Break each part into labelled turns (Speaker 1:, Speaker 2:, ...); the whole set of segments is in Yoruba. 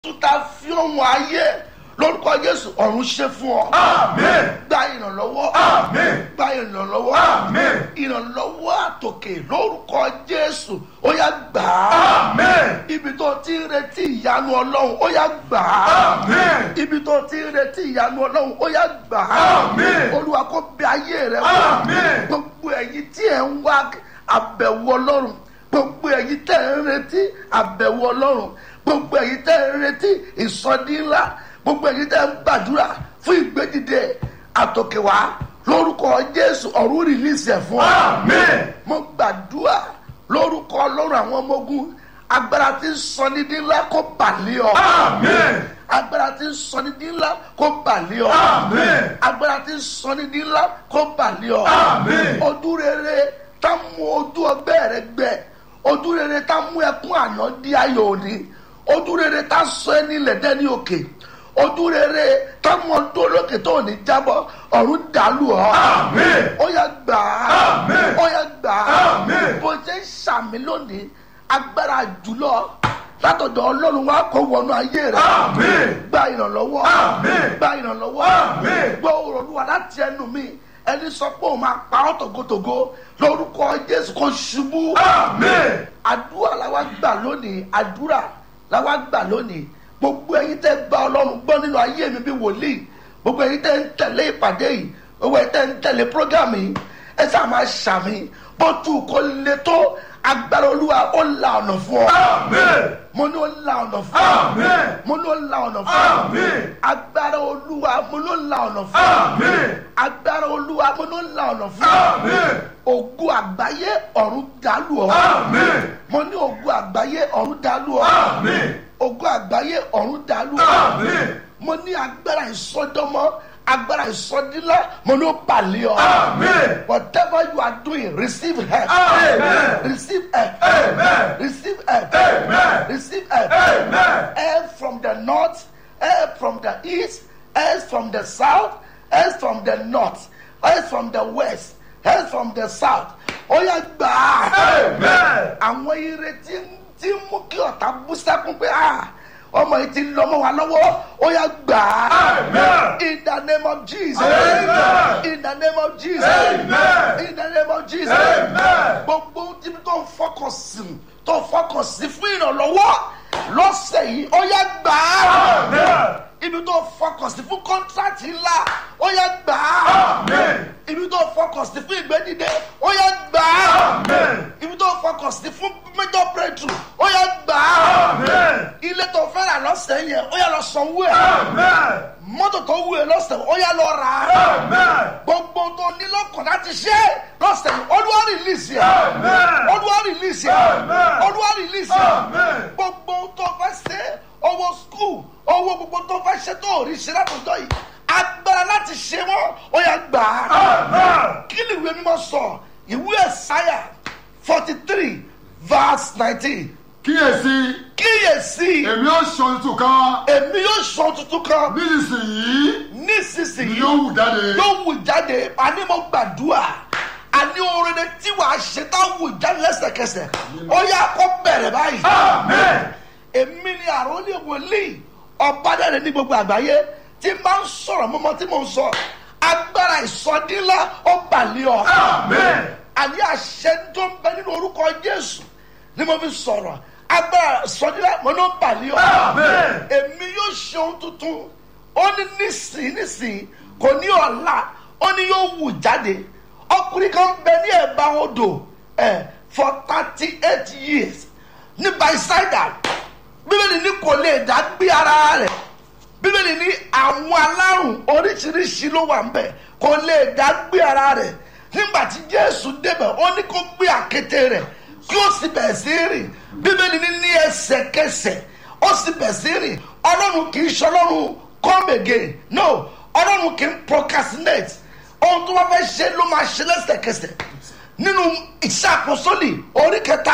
Speaker 1: ta fi ohun ayé lórúkọ jésù ọ̀run ṣe fún ọ.
Speaker 2: Àmín.
Speaker 1: gba ìrànlọ́wọ́.
Speaker 2: Àmín.
Speaker 1: gba ìrànlọ́wọ́.
Speaker 2: Àmín.
Speaker 1: ìrànlọ́wọ́ àtòkè lórúkọ jésù ó yá gbà á.
Speaker 2: Àmín.
Speaker 1: ibi tó ti ń retí ìyanu ọlọ́run ó yá gbà á.
Speaker 2: Àmín.
Speaker 1: ibi tó ti ń retí ìyanu ọlọ́run ó yá gbà á.
Speaker 2: Àmín.
Speaker 1: olúwa kó bẹ ayé rẹ wò.
Speaker 2: Àmín.
Speaker 1: gbogbo ẹ̀yin tí ẹ̀ ń wá àbẹ̀wò ọlọ́run gbogbo ẹ̀yin tẹ́ ẹ̀ ń retí àbẹ̀wò ọlọ́run gbogbo ẹ̀yin tẹ́ ẹ̀ ń retí ìsọdí ńlá gbogbo ẹ̀yin tẹ́ ẹ̀ ń gbàdúrà fún ìgbédìde àtòkèwá lórúkọ jésù ọ̀run rìlíìsì ẹ̀ fún ọ
Speaker 2: Àmín.
Speaker 1: mo gbàdúrà lórúkọ ọlọ́run àwọn ọmọ ogun agbára tí ń sọ ní dín ńlá kó bàlẹ́ ọ
Speaker 2: Àmín.
Speaker 1: agbára tí ń sọ ní dín ńlá kó bàlẹ́ ọ
Speaker 2: Àmín.
Speaker 1: agbára tí ń sọ ní dín ńlá kó bàlẹ́ ọ
Speaker 2: Àmín.
Speaker 1: ojú rere tá mú ojú ọgbẹ́ rẹ gbẹ ojú rere tá mú ẹkún àná di ayọ̀ òní ojú rere tá sọ ẹni lẹ̀dẹ́ ní òkè ojú rere tá mú ọdún olókè tó ní jábọ́ ọ̀run dàlú ọ
Speaker 2: Àmín.
Speaker 1: ó yá gbà á
Speaker 2: Àmín.
Speaker 1: ó yá gbà á
Speaker 2: Àmín.
Speaker 1: bó ṣe ń ṣàmì lónìí agbára jùlọ látọ̀dọ̀ ọlọ́run wa kó wọnú ayé rẹ
Speaker 2: Àmín.
Speaker 1: gba ìrànlọ́wọ́
Speaker 2: Àmín.
Speaker 1: gba ìrànlọ́wọ́
Speaker 2: Àmín.
Speaker 1: gbọ́ òròlúwa láti ẹnu mi ẹni sọ pé òun máa pa ọ́ tògótògó lórúkọ jésù kò ṣubú
Speaker 2: Àmín.
Speaker 1: àdúrà làwa gbà lónìí àdúrà làwa gbà lónìí gbogbo ẹyin tẹ gba ọlọ́run gbọ́ nínú ayé mi bí wòlíì gbogbo ẹyin tẹ ń tẹ̀lé ìpàdé yìí gbogbo ẹyin tẹ ń tẹ̀lé prógámù yìí ẹ sáà máa ṣàmì bọ́tù kò le tó agbára olúwa ó la ọ̀nà fún ọ
Speaker 2: Àmín.
Speaker 1: mo ní ó la ọ̀nà fún ọ
Speaker 2: Àmín.
Speaker 1: mo ní ó la ọ̀nà fún ọ
Speaker 2: Àmín.
Speaker 1: agbára olúwa mo ní ó la ọ̀nà fún ọ
Speaker 2: Àmín.
Speaker 1: agbára olúwa mo ní ó la ọ̀nà fún ọ
Speaker 2: Àmín.
Speaker 1: ògo àgbáyé ọ̀run dàlú ọ
Speaker 2: Àmín.
Speaker 1: mo ní ògo àgbáyé ọ̀run dàlú ọ
Speaker 2: Àmín.
Speaker 1: ògo àgbáyé ọ̀run dàlú ọ
Speaker 2: Àmín.
Speaker 1: mo ní agbára ìsọdọmọ agbára ìsọdílá mo ní ó balẹ̀ ọ
Speaker 2: Àmín.
Speaker 1: whatever you are doing receive help
Speaker 2: Amen.
Speaker 1: receive help
Speaker 2: Amen.
Speaker 1: receive help
Speaker 2: Amen.
Speaker 1: receive help
Speaker 2: Amen.
Speaker 1: help from the north help from the east help from the south help from the north help from the west help from the south ó yá gbà á
Speaker 2: Amen.
Speaker 1: àwọn ire tí tí ń mú kí ọ̀tá bú sẹ́kún pé ah ọmọ yìí ti lọ mọ́ wa lọ́wọ́ ó yá gbà á
Speaker 2: Amen.
Speaker 1: in the name of jesus
Speaker 2: Amen.
Speaker 1: in the name of jesus
Speaker 2: Amen.
Speaker 1: in the name of jesus
Speaker 2: Amen.
Speaker 1: gbogbo tí tó ń fọkàn sí tó fọkàn sí fún ìrànlọ́wọ́ lọ́sẹ̀ yìí ó yá gbà á
Speaker 2: Amen.
Speaker 1: ibi tó fọkàn sí fún kọ́ńtrátì ńlá ó yá gbà á
Speaker 2: Amen.
Speaker 1: ibi tó fọkàn sí fún ìgbẹ́dìde ó yá gbà á
Speaker 2: Amen.
Speaker 1: ibi tó fọkàn sí fún major breakthrough ó yá gbà á
Speaker 2: Amen.
Speaker 1: ilé tó fẹ́ rà lọ́sẹ̀ yẹn ó yá lọ sanwó ẹ̀
Speaker 2: Amen.
Speaker 1: mọ́tò tó wù ẹ́ lọ́sẹ̀ ó yá lọ rà á
Speaker 2: Amen.
Speaker 1: gbogbo tó ní lọ́kàn láti ṣe lọ́sẹ̀ yìí olúwa rìlíìsì ẹ̀
Speaker 2: Amen.
Speaker 1: olúwa rìlíìsì ẹ̀
Speaker 2: Amen.
Speaker 1: olúwa rìlíìsì ẹ̀
Speaker 2: Amen.
Speaker 1: gbogbo tó fẹ́ ṣe owó skul owó gbogbo tó fẹ́ ṣe tó rí ṣe látọjọ́ yìí agbára láti ṣe wọ́n ó yá gbà á
Speaker 2: Amen.
Speaker 1: kí ni ìwé mímọ́ sọ ìwé ẹ̀sáyà forty three verse nineteen
Speaker 2: Kíyèsí,
Speaker 1: kíyèsí
Speaker 2: èmi ó sọ tuntun kan
Speaker 1: èmi yóò sọ tuntun kan
Speaker 2: nísinsìnyí ni
Speaker 1: nísinsìnyí
Speaker 2: yóò wù jáde.
Speaker 1: yóò wù jáde àní mo gbàdúrà àní orin tí wàá ṣe tá wù jáde lẹ́sẹ̀kẹsẹ̀ ó yá kó bẹ̀rẹ̀ báyìí.
Speaker 2: Amen.
Speaker 1: èmi ni àròlé wòlíì ọ̀bádẹ́rẹ́ ní gbogbo àgbáyé tí máa ń sọ̀rọ̀ mọ́mọ́ tí mò ń sọ agbára ìsọdínlá ó bàlẹ́ ọ.
Speaker 2: Amen.
Speaker 1: àní àṣẹ tó ń bẹ nínú orúkọ jésù ni mo fi sọ̀rọ̀ agbára ìsọdínlá mo ló bàlẹ́ ọ.
Speaker 2: Amen.
Speaker 1: èmi yóò ṣe ohun tuntun ó ní nísìnyí nísìnyí kò ní ọ̀la ó ní yóò wù jáde ọkùnrin kan bẹ ní ẹ̀bá odò ẹ̀ for thirty eight years ní baisaida bíbélì ní kò lè dá gbé ara rẹ̀ bíbélì ní àwọn alárùn oríṣiríṣi ló wà ńbẹ̀ kò lè dá gbé ara rẹ̀ nígbà tí jésù débẹ̀ ó ní kó gbé àkété rẹ̀ kí ó sì bẹ̀ sí rìn bíbélì ní ní ẹsẹ̀kẹsẹ̀ ó sì bẹ̀ sí rìn ọlọ́run kì í ṣe ọlọ́run come again no ọlọ́run kì í procrastinate ohun tó bá fẹ́ ṣe ló máa ṣe lẹ́sẹ̀kẹsẹ̀ nínú iṣẹ́ àpọ́sọ́lì orí kẹta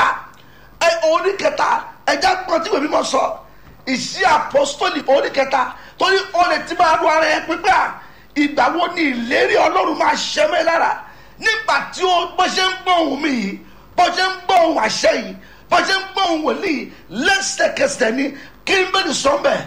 Speaker 1: ẹ orí kẹta ẹja gbọ́n tí wèmí mọ̀ sọ iṣẹ́ àpọ́sọ́lì orí kẹta torí ọ̀lẹ̀ tí máa lu ara ẹ pípẹ́ à ìgbà wo ni ìlérí ọlọ́run máa ṣẹ mẹ́ lára nígbà tí ó bó ṣe ń gbọ́ ohùn mi yìí bó ṣe ń gbọ́ ohùn àṣẹ yìí bó ṣe ń gbọ́ ohùn wòlíì lẹ́sẹ̀kẹsẹ̀ ni kí n bẹ́ẹ̀ ni sọ́mbẹ̀